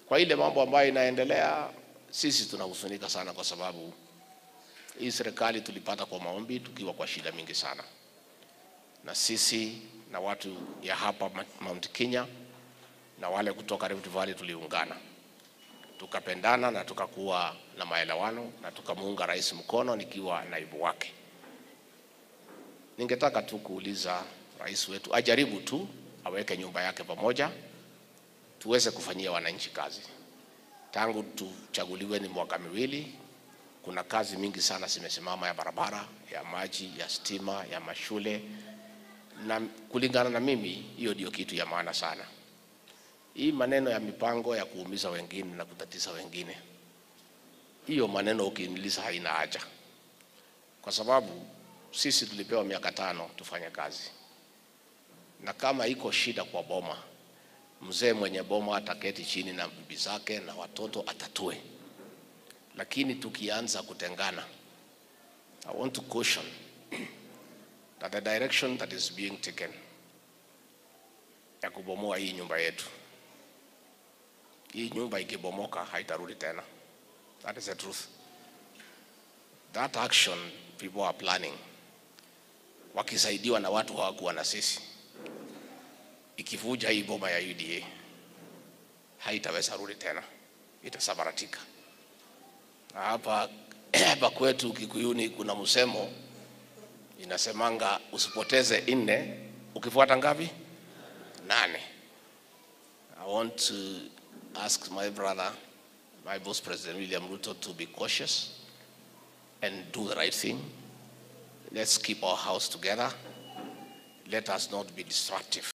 Kwa ile mambo ambayo inaendelea, sisi tunahuzunika sana, kwa sababu hii serikali tulipata kwa maombi tukiwa kwa shida mingi sana, na sisi na watu ya hapa Mount Kenya na wale kutoka Rift Valley tuliungana tukapendana na tukakuwa na maelewano na tukamuunga rais mkono nikiwa naibu wake. Ningetaka tu kuuliza rais wetu ajaribu tu aweke nyumba yake pamoja, tuweze kufanyia wananchi kazi. Tangu tuchaguliwe ni mwaka miwili, kuna kazi mingi sana zimesimama, ya barabara, ya maji, ya stima, ya mashule, na kulingana na mimi, hiyo ndio kitu ya maana sana. Hii maneno ya mipango ya kuumiza wengine na kutatiza wengine, hiyo maneno ukiiniliza haina haja, kwa sababu sisi tulipewa miaka tano tufanye kazi, na kama iko shida kwa boma, mzee mwenye boma ataketi chini na bibi zake na watoto atatue. Lakini tukianza kutengana, I want to caution that the direction that is being taken ya kubomoa hii nyumba yetu hii nyumba ikibomoka haitarudi tena. That is the truth. That action people are planning, wakisaidiwa na watu hawakuwa na sisi, ikivuja hii boma ya UDA haitaweza rudi tena, itasabaratika. Na hapa hapa kwetu Kikuyuni kuna msemo inasemanga, usipoteze nne ukifuata ngapi? Nane. I want to ask my brother, my boss President William Ruto to be cautious and do the right thing. Let's keep our house together. Let us not be destructive.